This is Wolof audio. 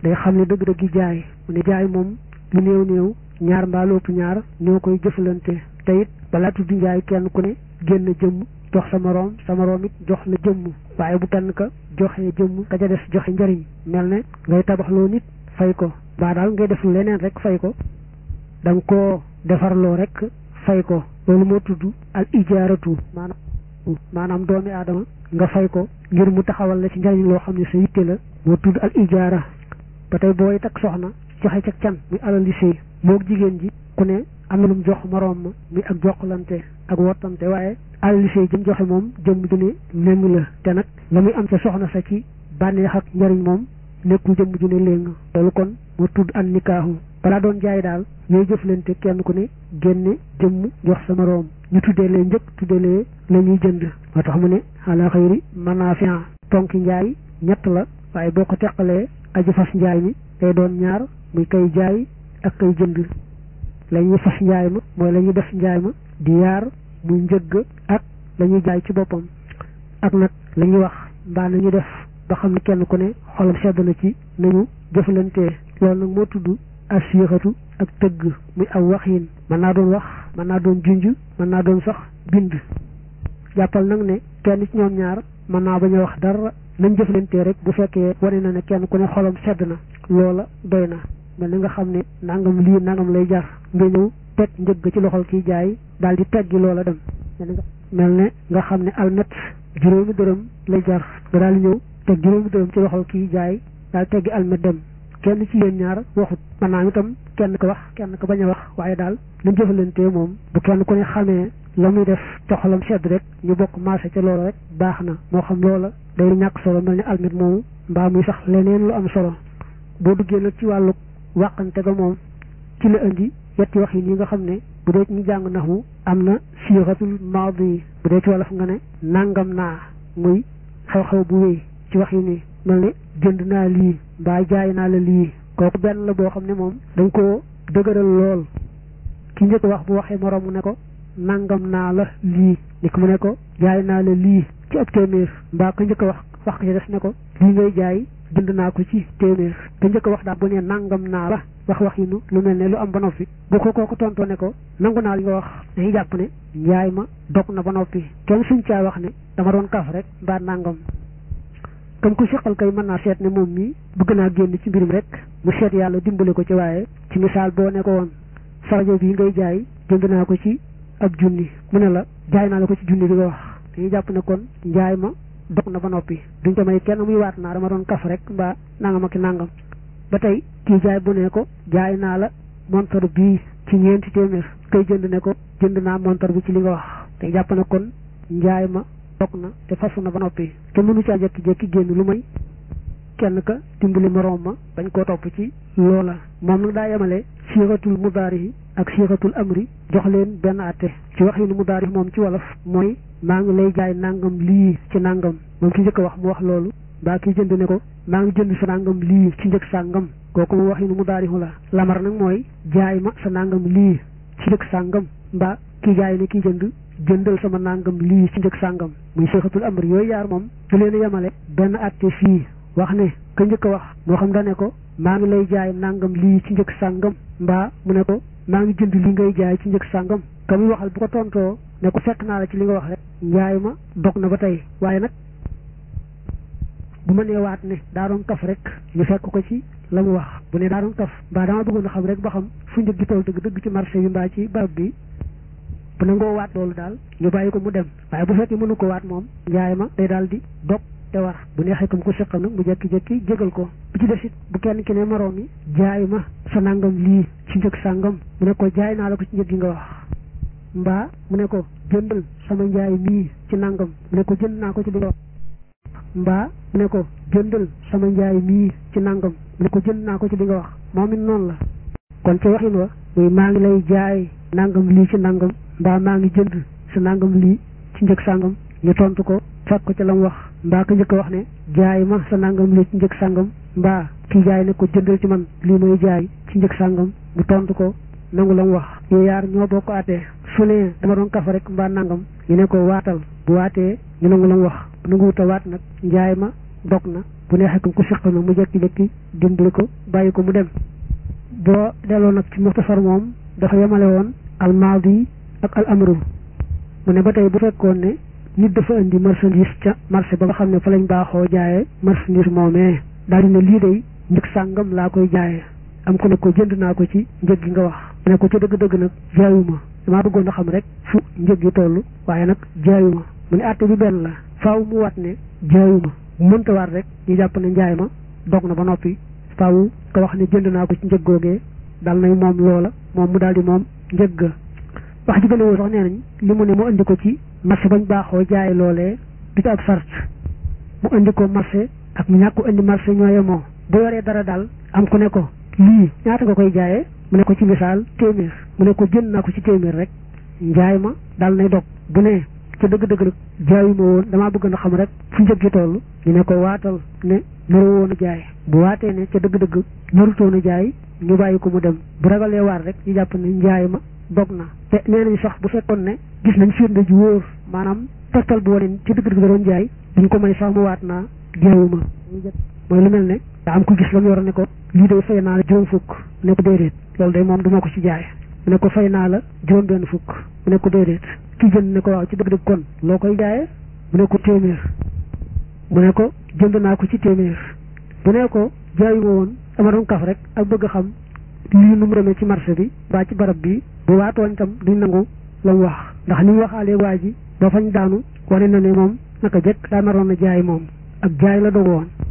day xam ne dëgg-dëgg jaay mu ne jaay moom lu néew néew ñaar mbaa lu ëpp ñaar ñoo koy jëfalante te it balaa tudd njaay kenn ku ne génn jëmm jox sa moroom sa moroom it jox na jëmm waaye bu kenn ka joxee jëmm ka ca des joxe njariñ mel ne ngay tabaxloo nit fay ko mbaa daal ngay def leneen rek fay ko da nga koo defarloo rek fay ko loolu moo tudd al ijaaratu maanaam maanaam doomi aadama nga fay ko ngir mu taxawal la ci njariñ loo xam ne sa yitte la moo tudd al ijaara ba tey booy takk soxna joxe ca can muy alal li sëy moog jigéen ji ku ne am na lu mu jox moroom ma muy ak jokkalante ak wottante waaye alal li sëy jëm joxe moom jëmm ju ne léng la te nag la muy am ca soxna sa ci bànneex ak njariñ moom nekkul jëmm ju ne léng loolu kon moo tudd an nikaahu balaa doon jaay daal ñooy jëflante kenn ku ne génne jëmm jox sa moroom ñu tuddee lee njëkk tuddee lee la ñuy jënd moo tax mu ne ala xayri manafia tonki njaay ñett la waaye boo ko teqalee aji fas njaay mi day doon ñaar muy kay jaay ak kay jënd la ñuy fas njaay ma mooy la ñuy def njaay ma di yaar muy njëgg ak la ñuy jaay ci boppam ak nag la ñuy wax mbaa nañu def ba xam ne kenn ku ne xolam sedd na ci nañu jëflantee loolu nag moo tudd asiyixatu ak tëgg muy aw waxiin mën naa doon wax mën naa doon junj mën naa doon sax bind jàppal nag ne kenn ci ñoom ñaar mën naa bañ a wax dara nañ jëflantee rek bu fekkee wane na ne kenn ku ne xolam sedd na loola doy na mel ni nga xam ne nangam lii nangam lay jar nga ñëw teg njëgg ci loxol kiy jaay daal di teggi loola dem mel ne nga xam ne almet juróomi dërëm lay jar nga daal di ñëw teg juróomi dërëm ci loxol kiy jaay daal teggi almet dem kenn ci yéen ñaar waxut maanaam itam kenn ko wax kenn ko bañ a wax waaye daal nañ jëfalantee moom bu kenn ku ne xamee la muy def ca xolam sedd rek ñu bokk marché ca loola rek baax na moo xam loola day ñàkk solo mel ni almet moomu mbaa muy sax leneen lu am solo boo duggee nag ci wàllu wàqante ga moom ci la indi yetti wax yi ñi nga xam ne bu dee ñu jàng naxu am na siixatul maadi bu dee ci wolof nga ne nangam naa muy xew-xew bu wéy ci wax yi nii mel ne jënd naa lii mbaa jaay naa la lii kooku benn la boo xam ne moom dañ koo dëgëral lool ki njëkk wax bu waxee moroom mu ne ko nangam naa la lii ni ko mu ne ko jaay naa la lii ci ab téeméer mbaa ko njëkk wax wax ko ci des ne ko lii ngay jaay jënd naa ko ci téeméer te njëkk wax daal bu ne nangam naa la wax wax yi nu lu mel ne lu am ba noppi bu ko kooku tontoo ne ko nangu naa li nga wax dañuy jàpp ne njaay ma dog na ba noppi kenn suñ caa wax ne dama doon kaf rek mbaa nangam comme ku seqal kay mën naa seet ne moom mii bëgg naa génn ci mbirum rek mu seet yàlla dimbale ko ci waaye ci misaal boo ne ko woon sarajo bii ngay jaay jënd naa ko ci ab junni mu ne la jaay naa la ko ci junni bi nga wax dañuy jàpp ne kon njaay ma dog na ba noppi duñ ko may kenn muy waat naa dama doon kaf rek mbaa nangam ak nangam ba tey kii jaay bu ne ko jaay naa la montor bii ci ñeenti téeméer kay jënd ne ko jënd naa montor bi ci li nga wax te jàpp ne kon njaay ma dog na te fasu na ba noppi te mënu caa jékki-jékki génn lu may kenn ka dimbali moroom ma bañ koo topp ci loola moom nag daa yemale siixatul mudaari yi ak siixatul amri jox leen benn àtte ci wax yi nu mudaari moom ci wolof mooy maa ngi lay jaay nangam lii ci nangam moom ki njëkk a wax mu wax loolu mbaa ki jënd ne ko maa ngi jënd sa nangam lii ci njëg sàngam kooku mu wax yi nu mudaari la lamar nag mooy jaay ma sa nangam lii ci njëg sàngam mbaa ki jaay ne ki jënd jëndal sama nangam lii ci njëg sàngam muy siixatul amri yooyu yaar moom du leen a yemale benn àtte fii wax ne ka njëkk a wax moo xam da ne ko maa ngi lay jaay nangam lii ci njëg sàngam mbaa mu ne ko maa ngi jënd li ngay jaay ci njëg sàngam ka muy waxal bu ko tontoo ne ko fekk naa la ci li nga wax rek njaay ma dog na ba tey waaye nag bu ma nee waat ne daa doon kaf rek ñu fekk ko ci la mu wax bu ne daa doon kaf mbaa dama bëggoon a xam rek ba xam fu njëg gi toll dëgg dëgg ci marché bi mbaa ci barab bi bu nangoo waat loolu daal ñu bàyyi ko mu dem waaye bu fekkee mënu ko waat moom njaay ma day daal di dog te war bu neexee comme ko seqal nag mu jekki-jekki jégal ko bu ci des it bu kenn ki ne moroom mi jaay ma sa nangam lii ci njëg sàngam mu ne ko jaay naa la ko ci njëg gi nga wax mbaa mu ne ko jëndal sama njaay mii ci nangam mu ne ko jënd naa ko ci li nga wax mbaa mu ne ko jëndal sama njaay mii ci nangam mu ne ko jënd naa ko ci li nga wax moom it noonu la kon ca waxin wa muy maa ngi lay jaay nangam lii ci nangam mbaa maa ngi jënd sa nangam lii ci njëg sàngam ñu tontu ko fekk ko ca la mu wax mbaa ko njëkk a wax ne jaay ma sa nangam lii ci njëg sàngam mbaa kii jaay ne ko jëndal ci man lii may jaay ci njëg sàngam mu tontu ko nangu la mu wax yooyu yaar ñoo bokk àttee su ne dama doon kafa rek mbaa nangam ñu ne ko waatal bu waatee ñu nangu la mu wax bu nangu wut a waat nag njaay ma dog na bu bu neexee ko ku siq na mu jekki-jekki dimbali ko bàyyi ko mu dem boo delloo nag ci muxtasar moom dafa yemale woon al maadi ak al amru mu ne ba tey bu fekkoon ne nit dafa indi marchandise ca marché ba nga xam ne fa lañ baaxoo jaayee marchandise moomee daal di ne lii day njëg sàngam laa koy jaayee am ko ne ko jënd naa ko ci njëg gi nga wax ne ko ca dëgg-dëgg nag jaayuma damaa bëggoon a xam rek fu njëg gi toll waaye nag jaayuma mu ne àtte bi benn la faaw mu wat ne jaayuma bu mënta waat rek ñu jàpp ne njaay ma dog na ba noppi faaw ko wax ne jënd naa ko ci njëg googee dal nay moom loola moom mu daal di moom njëg ga wax ji gën a woo sax nee nañ li mu ne mu indi ko ci marché bañ baaxoo jaay loolee du ci ab sart mu indi ko marché ak mu ñàkk indi marché ñooye moo bu yoree dara daal am ku ne ko lii ñaata nga koy jaayee mu ne ko ci misaal téeméer mu ne ko jënd naa ko ci téeméer rek njaay ma daal nay dog bu ne ca dëgg-dëgg nag jaayuma woon damaa bëgg na xam rek fu njëg gi toll ñu ne ko waatal ne naru woon a jaay bu waatee ne ca dëgg-dëgg narutoon a jaay ñu bàyyi ko mu dem bu ragalee waat rek ñu jàpp ne njaay ma dog na te nee nañ sax bu fekkoon ne gis nañ firnde ji wóor maanaam tegtal bu wane ci dëgg-dëgg da doon jaay duñ ko may sax mu waat naa jaayuma mooy lu mel ne daa am ko gis la mu yor ne ko lii day fay naa la juróom fukk ne ko déedéet loolu day moom duma ko ci jaay mu ne ko fay naa la juróom benn fukk mu ne ko déedéet ki jënd ne ko waaw ci dëgg-dëgg kon loo koy jaayee mu ne ko téeméer mu ne ko jënd naa ko ci téeméer bu ne ko jaayuma woon dama doon kaf rek ak bëgg a xam lii nu mu demee ci marché bi baa ci barab bi bu waatooñ tam duñ nangu la mu wax ndax ni mu waxaalee waa ji ba fañ daanu wane na ne moom naka jëkk daa naroon a jaay moom ak jaay la dogu woon